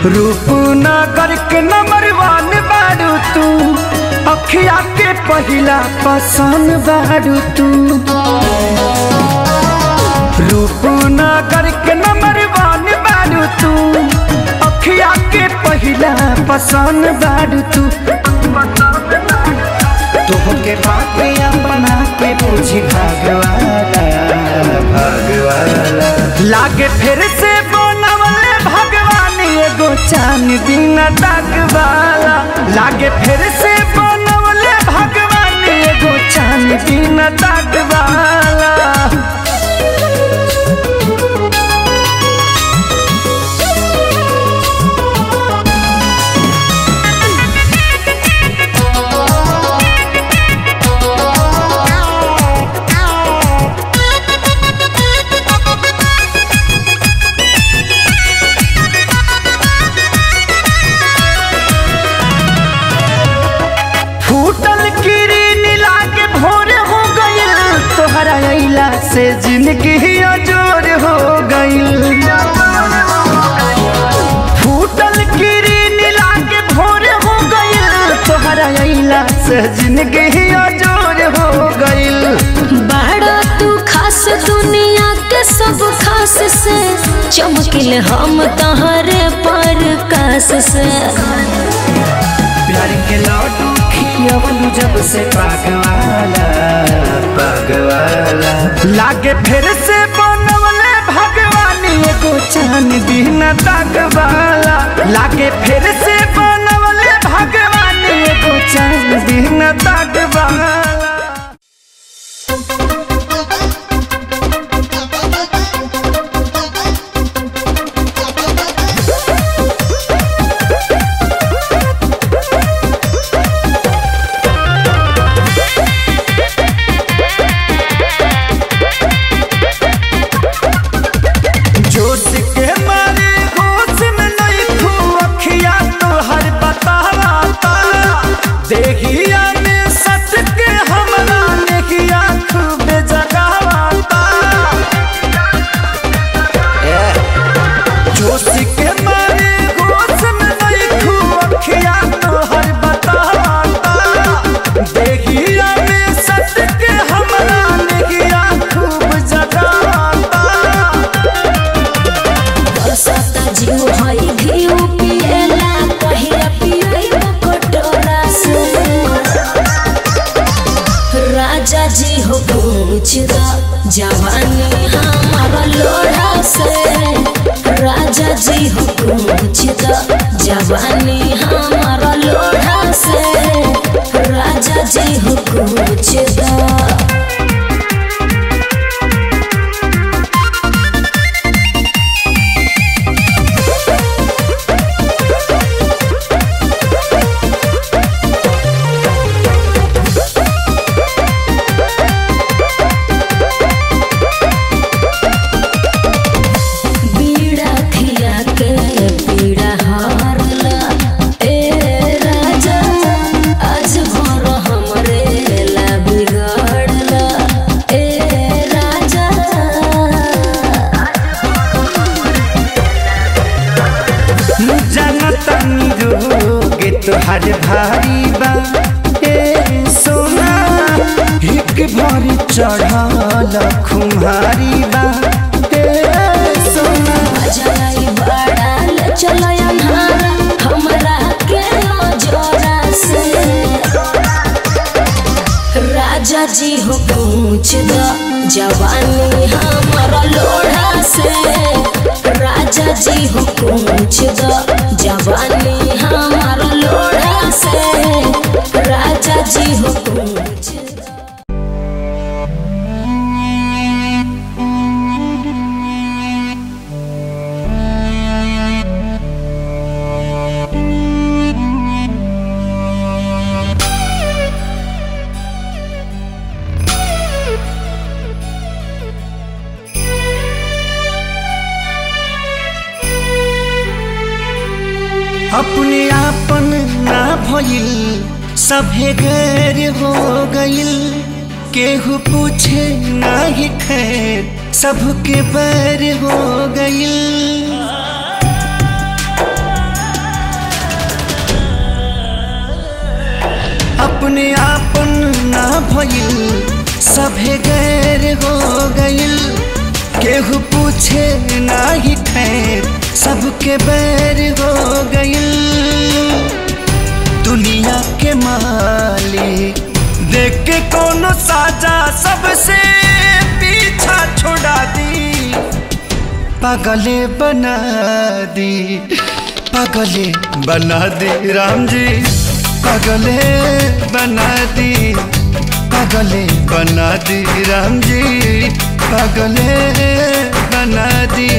रूपनगर के नंबर वन बारू तू अखिया के पहिला पसंद बारू तू रूपनगर के नंबर वन बारू तू अखिया के पहिला पसंद बारू तू तोहके बात अपना के पूछी भगवाना भगवाना लागे फिर से बनवले भगवान एगो चान बिना दाग वाला लागे फिर से बनवले भगवान एगो चान बिना दाग वाला फूटल किरीन लागे भोर हो गइल तोहरा अइला से जिंदगी अजोर हो गइल फूटल किरीन लागे भोर हो गइल तोहरा अइला से जिंदगी अजोर हो गइल बड़ा तू खास दुनिया के सब खास से चमकिल हम तहरे पर कास से प्यार के लड्डू खियवलू जब से पागवाला पागवाला लागे फिर से बनवले भगवान एगो चान बिना दागवाला लागे फिर से बनवले भगवान एगो चान बिना दागवाला जोश के मारे होश में नहीं खू अखिया तो हर बतावा देखिया में सच के हमरा नेकिया खूब जगावाता जोश के मारे होश में नहीं खू अखिया तो हर बतावा देखिया में सच के हमरा नेकिया खूब जगावाता बरसाता जीव हई घीव पिएला कहिया पियई कटोरा से राजा जी हो पूछ दा जवानी हमारा लोढ़ा से राजा जी हो पूछ दा जवानी हमारा लोढ़ा से राजा जी हो पूछ दा बीड़ा खिया के पीड़ा हारला ए राजा आज भर हमरे ला बिगड़ला ए राजा जनतनी रोगे तोहर भारी बा ए सोना एक भरी चढ़ल खुमारी बा ए सोना जाई बड़ाल चलो अन्हारा हमरा के जोरा से राजा जी हो पूछ द जवानी हमारा लोढ़ा से राजा जी हो पूछ द जवानी हमारा लोढ़ा से राजा जी हो पूछ द अपने आपन ना भइल सभे गैर हो गइल केहू पूछे नाही खैर सबके बैर हो गइल अपने आपन ना भइल सभे गैर हो गइल केहू पूछे ना ही खैर सबके बैर हो गइल दुनिया के मालिक देख के कोनो साजा सबसे पीछा छोड़ा दी पागले बना दी पागले बना दी राम जी पागले बना दी पागले बना दी राम जी पागले बना दी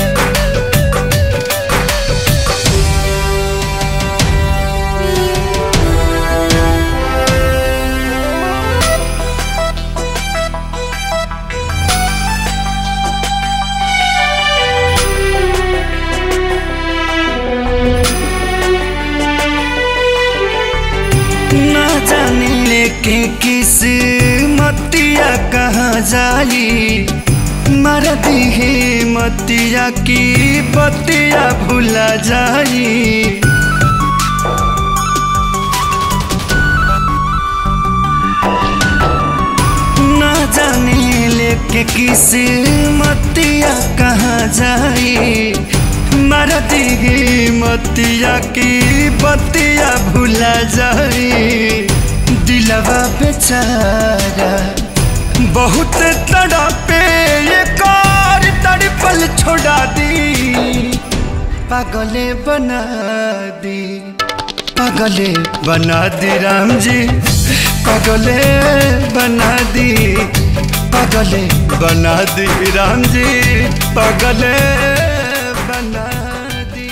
ना जाने लेके किस मतिया कहाँ जाई मर दी मतिया की बतिया भुला जाई ना जाने लेके किस मतिया कहाँ जाई मर दी मतिया की बतिया भुला जाई दिलवा बेचारा बहुत तड़पे ये कार तड़पल छोड़ा दी पागले बना दी पागले बना दी राम जी पागले बना दी पागले बना दी राम जी पागले बना दी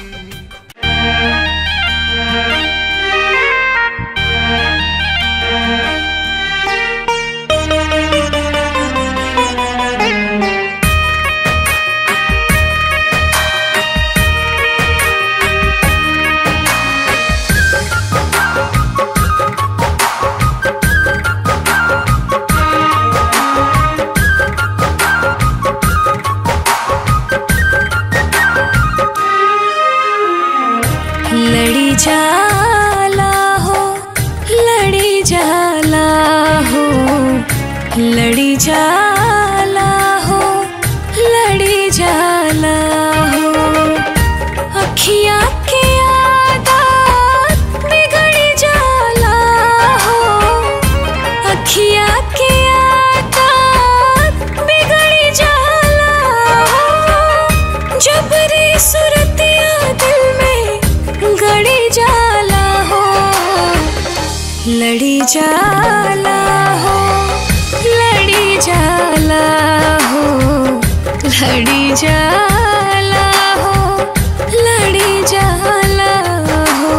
लड़ी जाला हो लड़ी जाला हो लड़ी जाला हो लड़ी जाला हो अखियाँ के आदत बिगड़ी जाला हो अखियाँ के आदत बिगड़ी जाला हो जबरी सुरतिया दिल में गड़ी जाला हो लड़ी जाला हो लड़ी जाला हो लड़ी जाला हो लड़ी जाला हो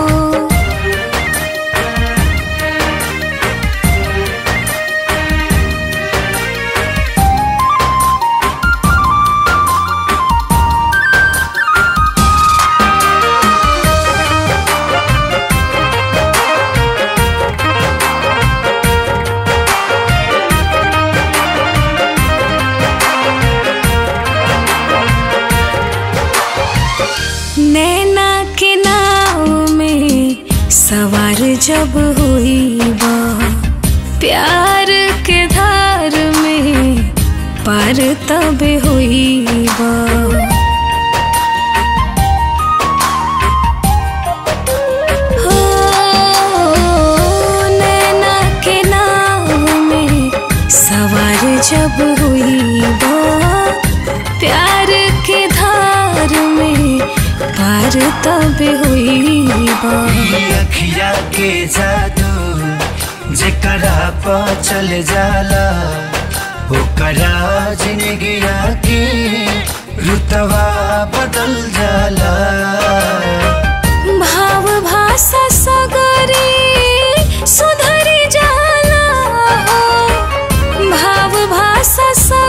नैना के नाव में सवार जब हुई बा प्यार के धार में पार तब हुई बा हो, नैना के नाव में सवार जब हुई बा प्यार के धार में पार तब हुई बा अखिया के जादू जेकरा पा चल जाला ओकरा जिंदगिया के रुतवा बदल जाला भाव भाषा सगरी सुधरी जाला हो भाव भाषा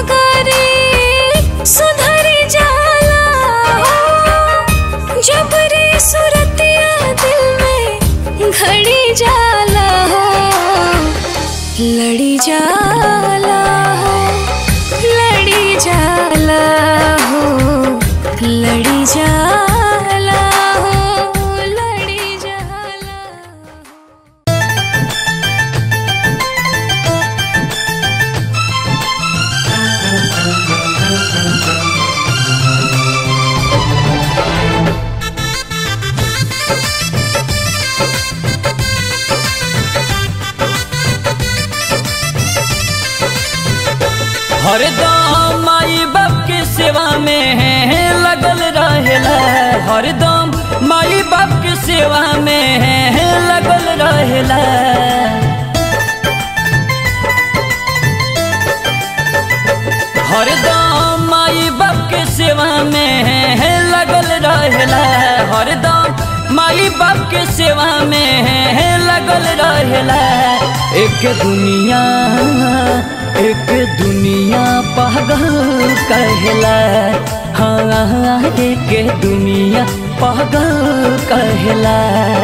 सगरी सुधरी जाला हो जबरी सुरतिया दिल में घड़ी जाला हो लड़ी जाला हो लड़ी जाला हो लड़ी जाला हो लड़ी जाला हो हरदम माई बाप के सेवा में लगल रहेला हरदम माई बाप के सेवा में लगल रहेला हरदम माई बाप के सेवा में लगल रहेला हरदम माई बाप के सेवा में लगल रहेला एक दुनिया एक दुनिया पागल कहला हाँ एक दुनिया पागल कहला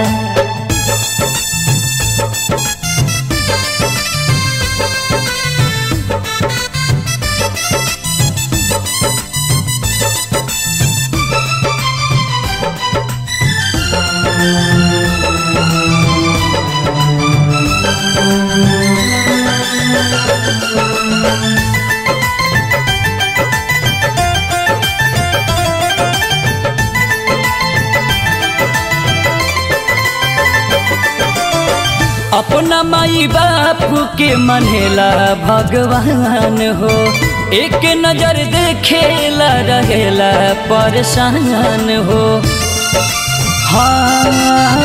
अपना माई बाप के मनेला भगवान हो एक नजर देखेला रहेला परेशान हो हाँ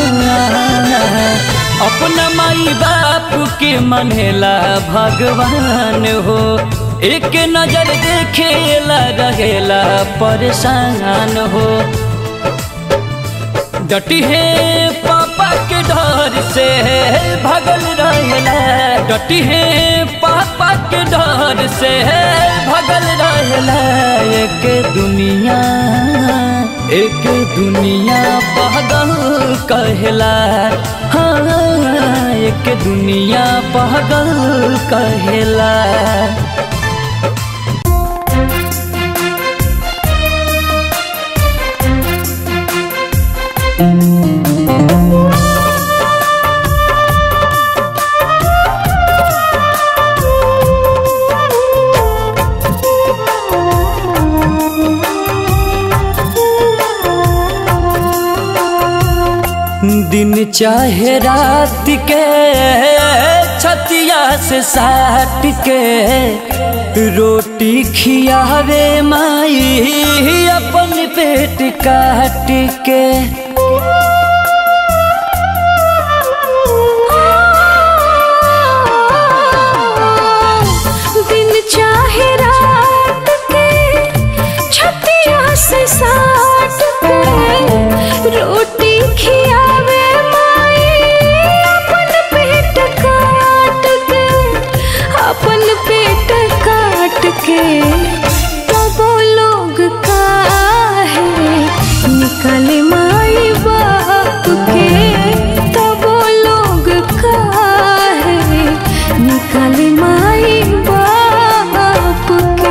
अपना माई बाप के मनेला भगवान हो एक नजर देखेला रहेला परेशान हो डटी है पापा के डर से भगल रहेला डटी है पापा के डर से भगल रहेला एक दुनिया एक दुनिया पागल कहला हाँ एक दुनिया पागल कहला दिन चाहे रात के छतिया से साट के रोटी खियावे माई अपन पेट काट के दिन चाहे रात के छतिया से साट के रोटी खियावे माई अपन पेट काट के अपन पेट काट के तब लोग काहे निकले माई बाप के तब लोग काहे निकले माई बाप के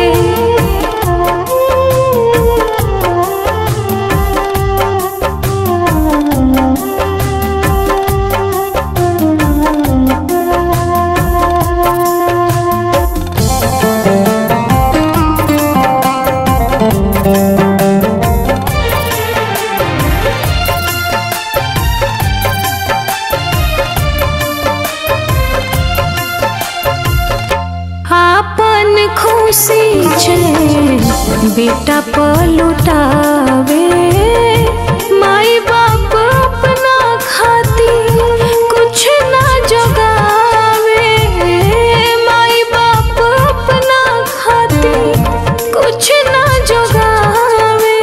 आपन खुशी छे बेटा पलुटावे माई बाप अपना खाती कुछ ना जगावे माई बाप अपना खाती कुछ ना जगावे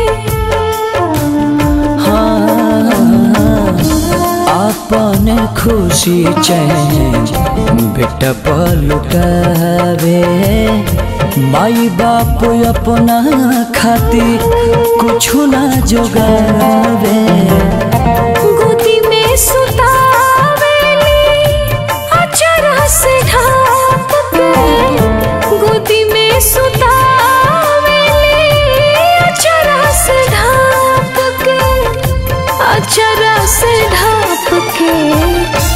अपन खुशी चैन बेटा पलुटावे माई बाप अपना खातिर कुछु ना जोगावे गोदी में सुतावेली अचरा से ढाप के गोदी में सुतावेली अचरा से ढाप के अचरा से ढाप के